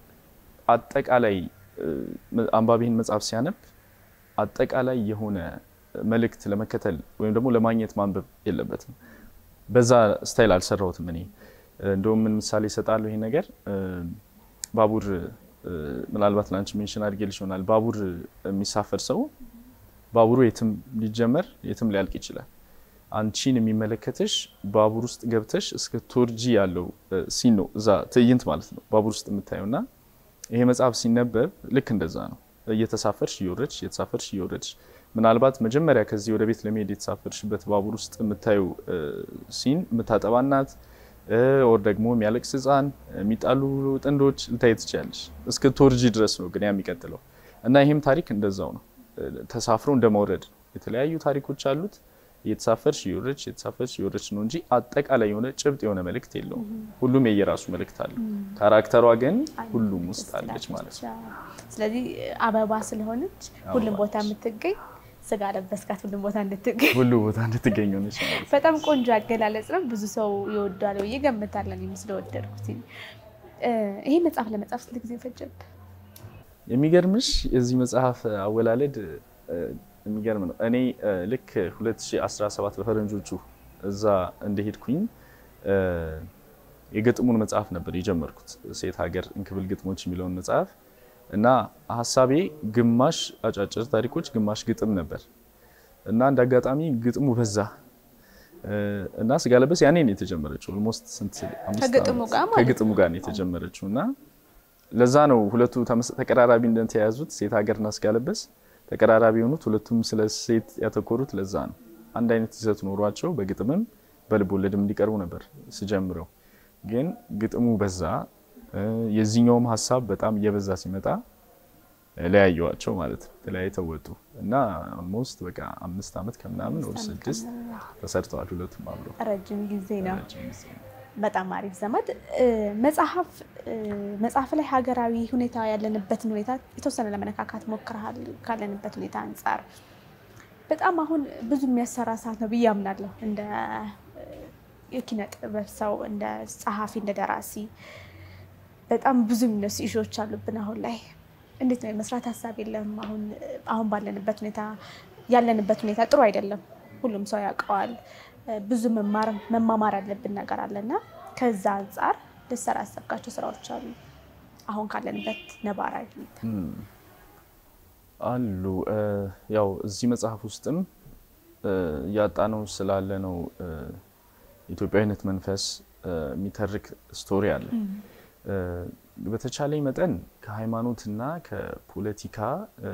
አጠቃላይ እ፣ አንባቢህን መጽሐፍ ሲያነብ አጠቃላይ የሆነ መልእክት ለመከተል ወይም ደግሞ ለማግኘት ማንበብ የለበትም። በዛ ስታይል አልሰራሁትም እኔ እንደውም ምን ምሳሌ ይሰጣለሁ ይሄ ነገር እ፣ ባቡር እ፣ ምናልባት ላንቺ ሜንሽን አድርጌልሽ ይሆናል ባቡር የሚሳፈር ሰው ባቡሩ የትም ሊጀመር የትም ሊያልቅ ይችላል አንቺን የሚመለከትሽ ባቡር ውስጥ ገብተሽ እስከ ቶርጂ ያለው እ፣ ሲን ነው እዛ ትዕይንት ማለት ነው ባቡር ውስጥ የምታየው እና ይሄ መጽሐፍ ሲነበብ ልክ እንደዛ ነው እየተሳፈርሽ እየወረድሽ እየተሳፈርሽ እየወረድሽ ምናልባት መጀመሪያ ከዚህ ወደ ቤት ለመሄድ የተሳፈርሽበት ባቡር ውስጥ የምታዩ ሲን የምታጠባ እናት ኦር ደግሞ የሚያለቅስ ሕፃን የሚጣሉ ጥንዶች ልታይ ትችያለሽ። እስከ ቶርጂ ድረስ ነው ግን ያ የሚቀጥለው እና ይህም ታሪክ እንደዛው ነው። እ፣ ተሳፍሮ እንደመውረድ ነው። የተለያዩ ታሪኮች አሉት። እየተሳፈርሽ እየወረድሽ እየተሳፈርሽ እየወረድሽ ነው እንጂ አጠቃላይ የሆነ ጭብጥ የሆነ መልእክት የለውም። ሁሉም የየራሱ መልእክት አለው። ካራክተሯ ግን ሁሉም ውስጥ አለች ማለት ነው። ስለዚህ አበባ ስለሆነች ሁሉም ቦታ የምትገኝ ስጋ ለበስካት ሁሉም ቦታ እንድትገኝ ሁሉ ቦታ እንድትገኝ ሆነች ማለት ነው። በጣም ቆንጆ አገላለጽ ነው። ብዙ ሰው ይወዳል ብዬ ገምታለሁ። እኔም ስለወደድኩት እ፣ ይሄ መጽሐፍ ለመጻፍ ስንት ጊዜ ፈጀብህ? የሚገርምሽ የዚህ መጽሐፍ አወላለድ እ፣ የሚገርም ነው። እኔ እ፣ ልክ 2017 በፈረንጆቹ እዛ እንደሄድኩኝ እ፣ የግጥሙን መጽሐፍ ነበር የጀመርኩት ሴት ሀገር እንክብል ግጥሞች የሚለውን መጽሐፍ እና ሀሳቤ ግማሽ አጫጭር ታሪኮች፣ ግማሽ ግጥም ነበር እና እንደ አጋጣሚ ግጥሙ በዛ እ፣ እና ስጋ ለበስ ያኔ ነው የተጀመረችው። ኦልሞስት ስንት አምስት ከግጥሙ ዓመት ጋር ማለት ነው። ከግጥሙ ጋር ነው የተጀመረችው እና ለዛ ነው ሁለቱ ተመስ- ተቀራራቢ እንደተያያዙት ሴት ሀገርና ስጋ ለበስ ተቀራራቢ የሆኑት ሁለቱም ስለ ሴት ያተኮሩት ለዛ ነው። አንድ አይነት ይዘት ኖሯቸው በግጥምም በልብ ወለድም እንዲቀርቡ ነበር ስጀምረው። ግን ግጥሙ በዛ እ፣ የዚህኛውም ሀሳብ በጣም እየበዛ ሲመጣ እ፣ ለያየዋቸው ማለት ነው። ተለያይተው ወጡ እና ኦልሞስት በቃ አምስት ዓመት ከምናምን ወር ስድስት ተሰርተዋል ሁለቱም አብረው ረጅም ጊዜ ነው። ረጅም ጊዜ ነው። በጣም አሪፍ ዘመድ እ፣ መጽሐፍ እ፣ መጽሐፍ ላይ ሀገራዊ ሁኔታ ያለንበትን ሁኔታ የተወሰነ ለመነካካት ሞክረሃል ካለንበት ሁኔታ አንጻር በጣም አሁን ብዙ የሚያሰራ ሰዓት ነው ብዬ አምናለሁ። እንደ እ፣ የኪነ ጥበብ ሰው፣ እንደ ጸሐፊ፣ እንደ ደራሲ በጣም ብዙ የሚነሱ ኢሾዎች አሉብን አሁን ላይ። እንዴት ነው የመስራት ሀሳብ የለም? አሁን አሁን ባለንበት ሁኔታ ያለንበት ሁኔታ ጥሩ አይደለም። ሁሉም ሰው ያውቀዋል። እ፣ ብዙ መማር መማማር ያለብን ነገር አለና ከዛ አንጻር ልሰራ ያሰብካቸው ስራዎች አሉ አሁን ካለንበት ነባራዊ ሁኔታ? አሉ እ፣ ያው እዚህ መጽሐፍ ውስጥም እ፣ እያጣነው ስላለ ነው እ፣ ኢትዮጵያዊነት መንፈስ እ፣ የሚተርክ ስቶሪ አለ። እ፣ በተቻለኝ መጠን ከሃይማኖትና ከፖለቲካ እ፣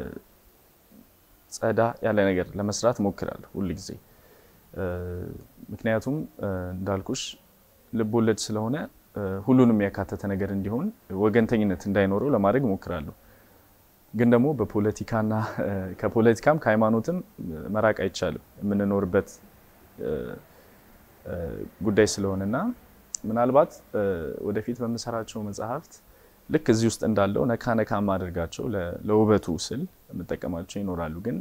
ጸዳ ያለ ነገር ለመስራት ሞክራለሁ ሁል ጊዜ። እ፣ ምክንያቱም እ፣ እንዳልኩሽ ልብ ወለድ ስለሆነ እ፣ ሁሉንም ያካተተ ነገር እንዲሆን ወገንተኝነት እንዳይኖረው ለማድረግ ሞክራለሁ። ግን ደግሞ በፖለቲካና እ፣ ከፖለቲካም ከሃይማኖትም እ፣ መራቅ አይቻልም የምንኖርበት እ፣ እ፣ ጉዳይ ስለሆነና ምናልባት እ፣ ወደፊት በምሰራቸው መጽሐፍት ልክ እዚህ ውስጥ እንዳለው ነካ ነካ ማደርጋቸው ለ- ለውበቱ ስል የምጠቀማቸው ይኖራሉ። ግን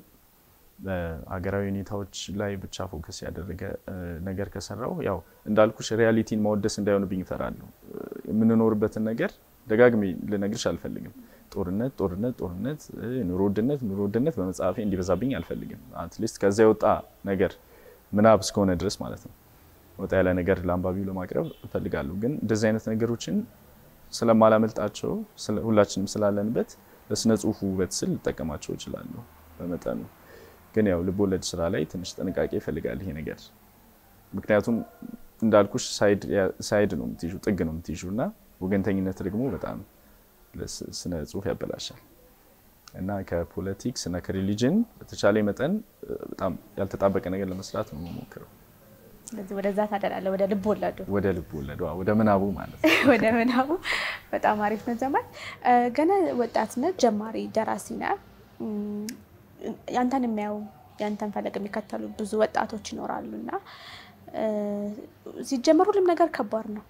ሀገራዊ ሁኔታዎች ላይ ብቻ ፎከስ ያደረገ እ፣ ነገር ከሰራው ያው እንዳልኩሽ ሪያሊቲን ማወደስ እንዳይሆንብኝ እፈራለሁ። እ፣ የምንኖርበትን ነገር ደጋግሜ ልነግርሽ አልፈልግም። ጦርነት ጦርነት ጦርነት፣ እ፣ ኑሮ ውድነት ኑሮ ውድነት በመጽሐፌ እንዲበዛብኝ አልፈልግም። አትሊስት ከዛ የወጣ ነገር ምናብ እስከሆነ ድረስ ማለት ነው ወጣ ያለ ነገር ለአንባቢው ለማቅረብ እፈልጋለሁ። ግን እንደዚህ አይነት ነገሮችን ስለማላመልጣቸው ስለ- ሁላችንም ስላለንበት ለስነ ጽሁፉ ውበት ስል ልጠቀማቸው እችላለሁ በመጠኑ። ግን ያው ልቦለድ ስራ ላይ ትንሽ ጥንቃቄ ይፈልጋል ይሄ ነገር። ምክንያቱም እንዳልኩሽ ሳይድ ነው የምትይዡ ጥግ ነው የምትይዡ እና ወገንተኝነት ደግሞ በጣም ለስ- ስነ ጽሁፍ ያበላሻል እና ከፖለቲክስ እና ከሪሊጅን በተቻለ መጠን እ፣ በጣም ያልተጣበቀ ነገር ለመስራት ነው የምሞክረው። ስለዚህ ወደዛ ታደላለህ፣ ወደ ልብ ወለዱ ወደ ልብ ወለዷ ወደ ምናቡ ማለት ነው። ወደ ምናቡ በጣም አሪፍ ነው። ዘማን ገና ወጣትነት ጀማሪ ደራሲ ነህ። እም፣ ያንተን የሚያዩ ያንተን ፈለግ የሚከተሉ ብዙ ወጣቶች ይኖራሉ እና እ፣ ሲጀመር ሁሉም ነገር ከባድ ነው።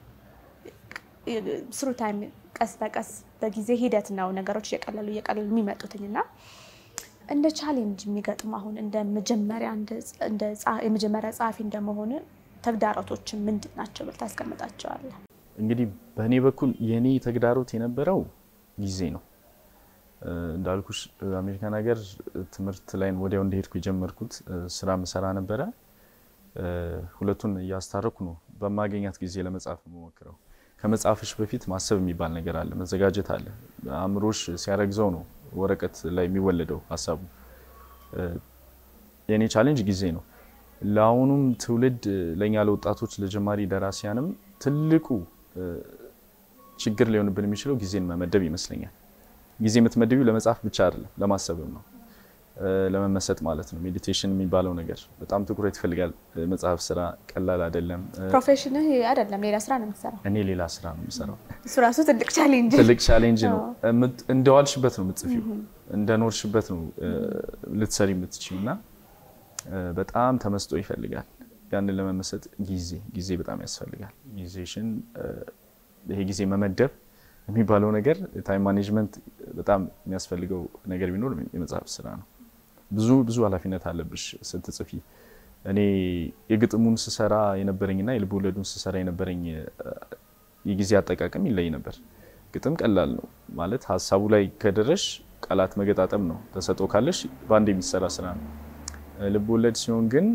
ስሩ ታይም ቀስ በቀስ በጊዜ ሂደት ነው ነገሮች እየቀለሉ እየቀለሉ የሚመጡትኝ እና እንደ ቻሌንጅ የሚገጥም አሁን እንደ መጀመሪያ እንደ ጸ- የመጀመሪያ ጸሐፊ እንደመሆን ተግዳሮቶችን ምንድን ናቸው ብለህ ታስቀምጣቸዋለህ? እንግዲህ በእኔ በኩል የኔ ተግዳሮት የነበረው ጊዜ ነው። እ፣ እንዳልኩሽ እ፣ አሜሪካን ሀገር ትምህርት ላይ ወዲያው እንደሄድኩ የጀመርኩት እ፣ ስራ ምሰራ ነበረ። እ፣ ሁለቱን እያስታረኩ ነው በማገኛት ጊዜ ለመጻፍ የምሞክረው። ከመጻፍሽ በፊት ማሰብ የሚባል ነገር አለ፣ መዘጋጀት አለ። አእምሮሽ ሲያረግዘው ነው ወረቀት ላይ የሚወለደው ሀሳቡ። እ፣ የእኔ ቻሌንጅ ጊዜ ነው። ለአሁኑም ትውልድ ለእኛ ለወጣቶች ለጀማሪ ደራሲያንም ትልቁ እ፣ ችግር ሊሆንብን የሚችለው ጊዜን መመደብ ይመስለኛል። ጊዜ የምትመድቢው ለመጻፍ ብቻ አይደለም ለማሰብም ነው እ፣ ለመመሰጥ ማለት ነው። ሜዲቴሽን የሚባለው ነገር በጣም ትኩረት ይፈልጋል። እ፣ መጽሐፍ ስራ ቀላል አይደለም። እ፣ ፕሮፌሽንህ አይደለም ሌላ ስራ ነው የምትሰራው። እኔ ሌላ ስራ ነው የምሰራው። እሱ ራሱ ትልቅ ቻሌንጅ ትልቅ ቻሌንጅ ነው። እምት- እንደዋልሽበት ነው የምትጽፊው፣ እንደኖርሽበት ነው እ፣ ልትሰሪ የምትችይው እና እ፣ በጣም ተመስጦ ይፈልጋል። ያንን ለመመሰጥ ጊዜ ጊዜ በጣም ያስፈልጋል። ጊዜሽን እ፣ ይሄ ጊዜ መመደብ የሚባለው ነገር ታይም ማኔጅመንት በጣም የሚያስፈልገው ነገር ቢኖር የመጽሐፍ ስራ ነው። ብዙ ብዙ ኃላፊነት አለብሽ ስትጽፊ። እኔ የግጥሙን ስሰራ የነበረኝና የልብ ወለዱን ስሰራ የነበረኝ እ፣ የጊዜ አጠቃቀም ይለይ ነበር። ግጥም ቀላል ነው ማለት ሀሳቡ ላይ ከደረሽ ቃላት መገጣጠም ነው። ተሰጥኦ ካለሽ በአንድ የሚሰራ ስራ ነው። እ፣ ልብ ወለድ ሲሆን ግን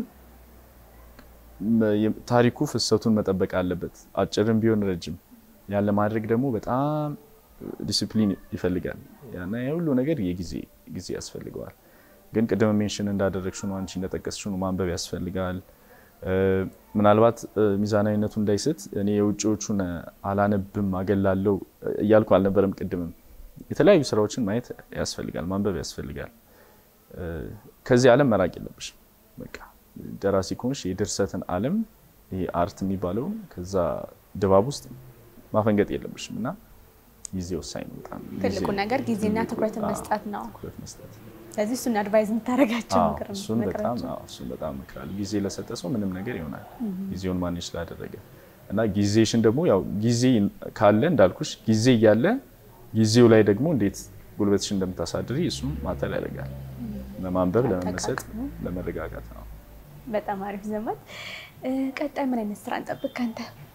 መ- የ- ታሪኩ ፍሰቱን መጠበቅ አለበት፣ አጭርም ቢሆን ረጅም። ያን ለማድረግ ደግሞ በጣም ዲሲፕሊን ይፈልጋል። ያና የሁሉ ነገር የጊዜ ጊዜ ያስፈልገዋል። ግን ቅድም ሜንሽን እንዳደረግሽ ነው አንቺ እንደጠቀስሽ ነው ማንበብ ያስፈልጋል። እ፣ ምናልባት እ፣ ሚዛናዊነቱ እንዳይስት እኔ የውጭዎቹን አላነብም አገላለው እያልኩ አልነበረም። ቅድምም የተለያዩ ስራዎችን ማየት ያስፈልጋል፣ ማንበብ ያስፈልጋል። እ፣ ከዚህ ዓለም መራቅ የለብሽም። በቃ ደራሲ ከሆንሽ የድርሰትን ዓለም ይሄ አርት የሚባለው ከዛ ድባብ ውስጥ ማፈንገጥ የለብሽም እና ጊዜ ወሳኝ ነው። በጣም ጊዜ ትልቁ ነገር ጊዜና ትኩረትን አዎ፣ መስጠት ነው። ትኩረት መስጠት ስለዚህ እሱን አድቫይዝ የምታደርጋቸው አዎ፣ ምክር እሱን በጣም ምክሮች? አዎ፣ እሱን በጣም እመክራለሁ። ጊዜ ለሰጠ ሰው ምንም ነገር ይሆናል። ጊዜውን ማኔጅ ስላደረገ እና ጊዜሽን ደግሞ ያው ጊዜ ካለ እንዳልኩሽ ጊዜ እያለ ጊዜው ላይ ደግሞ እንዴት ጉልበትሽን እንደምታሳድሪ እሱም ማተር ያደርጋል። ለማንበብ፣ ለመመሰጥ፣ ለመረጋጋት ነው። በጣም አሪፍ ዘመን። ቀጣይ ምን አይነት ስራ እንጠብቅ ከአንተ?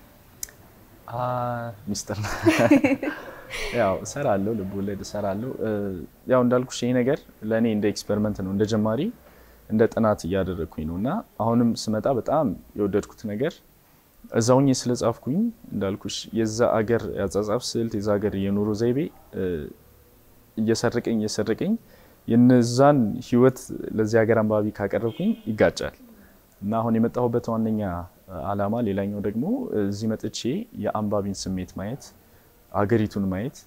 ሚስጥር ነው። ያው እሰራለሁ፣ ልብ ወለድ እሰራለሁ። ያው እንዳልኩሽ ይሄ ነገር ለእኔ እንደ ኤክስፐሪመንት ነው፣ እንደ ጀማሪ እንደ ጥናት እያደረግኩኝ ነው እና አሁንም ስመጣ በጣም የወደድኩት ነገር እዛውኝ ስለጻፍኩኝ እንዳልኩሽ የዛ አገር ያጻጻፍ ስልት የዛ አገር የኑሮ ዘይቤ እየሰረቀኝ እየሰረቀኝ የነዛን ህይወት ለዚህ ሀገር አንባቢ ካቀረብኩኝ ይጋጫል እና አሁን የመጣሁበት ዋነኛ አላማ ሌላኛው ደግሞ እዚህ መጥቼ የአንባቢን ስሜት ማየት አገሪቱን ማየት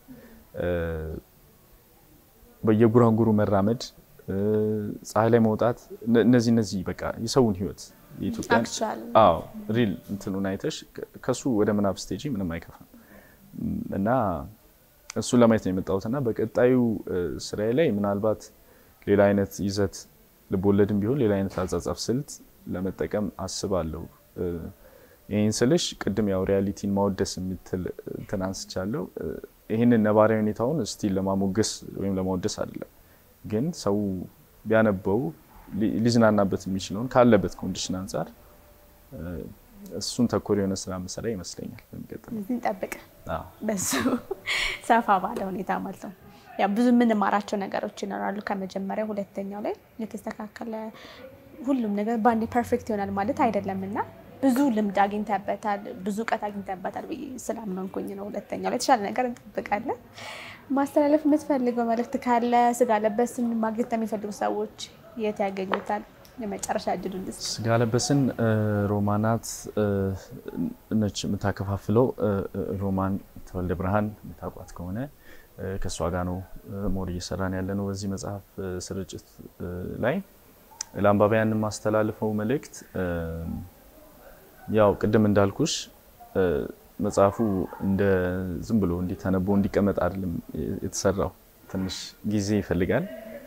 በየጉራንጉሩ መራመድ ፀሐይ ላይ መውጣት እነዚህ እነዚህ በቃ የሰውን ህይወት የኢትዮጵያን Actual. አዎ ሪል እንትኑን አይተሽ ከሱ ወደ ምናብ ስቴጂ ምንም አይከፋም እና እሱን ለማየት ነው የመጣሁት እና በቀጣዩ ስራዬ ላይ ምናልባት ሌላ አይነት ይዘት ልቦለድም ቢሆን ሌላ አይነት አጻጻፍ ስልት ለመጠቀም አስባለሁ። ይህን ስልሽ ቅድም ያው ሪያሊቲን ማወደስ የምትል እንትን አንስቻለሁ። ይህንን ነባራዊ ሁኔታውን ስቲል ለማሞገስ ወይም ለማወደስ አይደለም፣ ግን ሰው ቢያነበው ሊ- ሊዝናናበት የሚችለውን ካለበት ኮንዲሽን አንጻር እሱን ተኮር የሆነ ስራ መሰራ ይመስለኛል። በሚቀጥለው እዚህ እንጠብቅ። አዎ። በሱ ሰፋ ባለ ሁኔታ ማለት ነው። ያው ብዙ የምንማራቸው ነገሮች ይኖራሉ። ከመጀመሪያው ሁለተኛው ላይ የተስተካከለ ሁሉም ነገር በአንዴ ፐርፌክት ይሆናል ማለት አይደለም እና ብዙ ልምድ አግኝተበታል፣ ብዙ እውቀት አግኝተበታል ብዬ ስላመንኩኝ ነው። ሁለተኛው ላይ የተሻለ ነገር እንጠብቃለን። ማስተላለፍ የምትፈልገው መልእክት ካለ ስጋ ለበስን ማግኘት የሚፈልጉ ሰዎች የት ያገኙታል? የመጨረሻ እድሉ እንድስ ስጋ ለበስን ሮማናት ነች የምታከፋፍለው። ሮማን ተወልደ ብርሃን የምታውቋት ከሆነ ከእሷ ጋር ነው ሞር እየሰራን ያለ ነው በዚህ መጽሐፍ ስርጭት ላይ ለአንባቢያን የማስተላልፈው መልእክት ያው ቅድም እንዳልኩሽ መጽሐፉ እንደ ዝም ብሎ እንዲተነቦ እንዲቀመጥ አይደለም የተሰራው። ትንሽ ጊዜ ይፈልጋል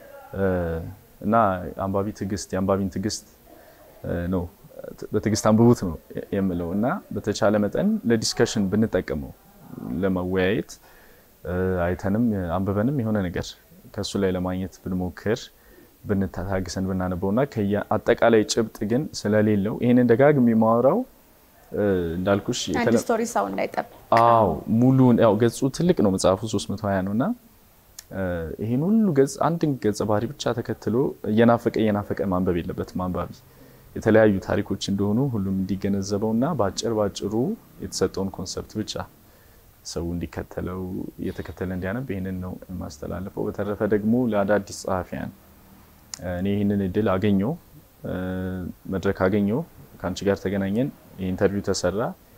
እና አንባቢ ትዕግስት የአንባቢን ትዕግስት ነው በትዕግስት አንብቡት ነው የምለው እና በተቻለ መጠን ለዲስከሽን ብንጠቀመው ለመወያየት አይተንም አንብበንም የሆነ ነገር ከእሱ ላይ ለማግኘት ብንሞክር ብንታግሰን ብናነበው እና አጠቃላይ ጭብጥ ግን ስለሌለው ይህንን ደጋግሜ የማወራው እንዳልኩሽ አንድ ስቶሪ ሰው እንዳይጠብ አዎ ሙሉን ያው ገጹ ትልቅ ነው መጽሐፉ 320 ነው እና ይህን ሁሉ ገጽ አንድን ገጸ ባህሪ ብቻ ተከትሎ እየናፈቀ እየናፈቀ ማንበብ የለበትም አንባቢ የተለያዩ ታሪኮች እንደሆኑ ሁሉም እንዲገነዘበው እና በአጭር ባጭሩ የተሰጠውን ኮንሰፕት ብቻ ሰው እንዲከተለው እየተከተለ እንዲያነብ ይህንን ነው የማስተላልፈው። በተረፈ ደግሞ ለአዳዲስ ጸሐፊያን እኔ ይህንን እድል አገኘው መድረክ አገኘው ከአንቺ ጋር ተገናኘን፣ ኢንተርቪው ተሰራ።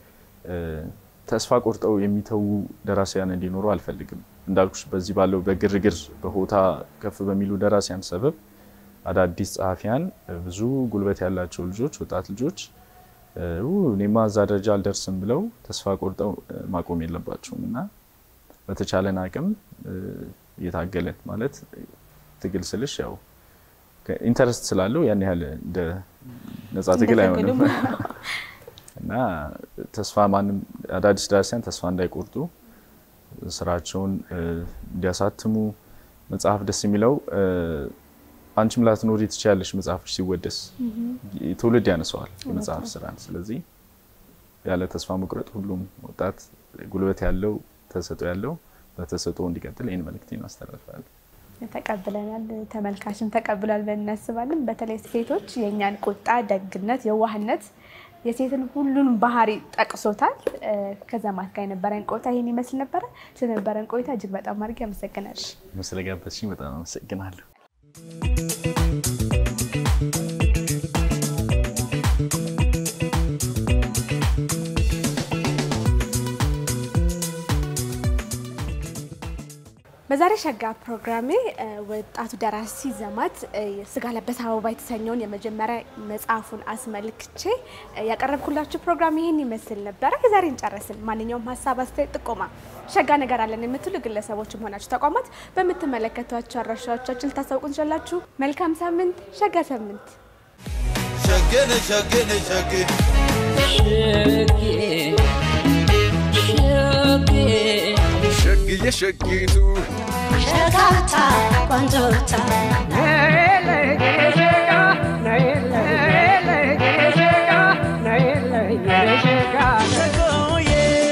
ተስፋ ቆርጠው የሚተዉ ደራሲያን እንዲኖሩ አልፈልግም። እንዳልኩሽ በዚህ ባለው በግርግር በሆታ ከፍ በሚሉ ደራሲያን ሰበብ አዳዲስ ጸሐፊያን ብዙ ጉልበት ያላቸው ልጆች ወጣት ልጆች እኔማ እዛ ደረጃ አልደርስም ብለው ተስፋ ቆርጠው ማቆም የለባቸውም እና በተቻለን አቅም እየታገለን ማለት ትግል ስልሽ ያው ኢንተረስት ስላለው ያን ያህል እንደ ነጻ ትግል አይሆንም እና ተስፋ ማንም አዳዲስ ደራሲያን ተስፋ እንዳይቆርጡ ስራቸውን እንዲያሳትሙ መጽሐፍ ደስ የሚለው አንቺም ላትኖሪ ትችያለሽ። መጽሐፍሽ ሲወደስ ትውልድ ያነሰዋል የመጽሐፍ ስራን። ስለዚህ ያለ ተስፋ መቁረጥ ሁሉም ወጣት ጉልበት ያለው ተሰጦ ያለው በተሰጦ እንዲቀጥል ይህን መልእክቴን አስተላልፋለሁ። ተቀብለናል። ተመልካችም ተቀብሏል ብለን እናስባለን። በተለይ ሴቶች የእኛን ቁጣ፣ ደግነት፣ የዋህነት የሴትን ሁሉን ባህሪ ጠቅሶታል። ከዘማት ጋር የነበረን ቆይታ ይህን ይመስል ነበረ። ስለነበረን ቆይታ እጅግ በጣም አድርጌ አመሰግናለሁ። ስለጋበዝሽኝ በጣም አመሰግናለሁ። በዛሬ ሸጋ ፕሮግራሜ ወጣቱ ደራሲ ዘማት ስጋ ለበስ አበባ የተሰኘውን የመጀመሪያ መጽሐፉን አስመልክቼ ያቀረብኩላችሁ ፕሮግራም ይህን ይመስል ነበረ። የዛሬን ጨረስን። ማንኛውም ሀሳብ፣ አስተያየት፣ ጥቆማ ሸጋ ነገር አለን የምትሉ ግለሰቦችም ሆናችሁ ተቋማት በምትመለከቷቸው አድራሻዎቻችን ልታሳውቁ ትችላላችሁ። መልካም ሳምንት። ሸጋ ሳምንት ሸገነ ሸገነ ሸገ ሸግዬ ሸጊቱ ሸጋታ ቆንጆታ ሸጎዬ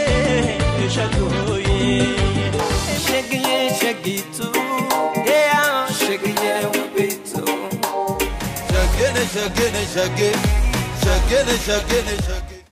ሸጎዬ ሸግዬ ሸጊቱ ያ ሸግዬ ውቢቱ ሸግን ሸግን ሸግን ሸግን ሸግን ሸግን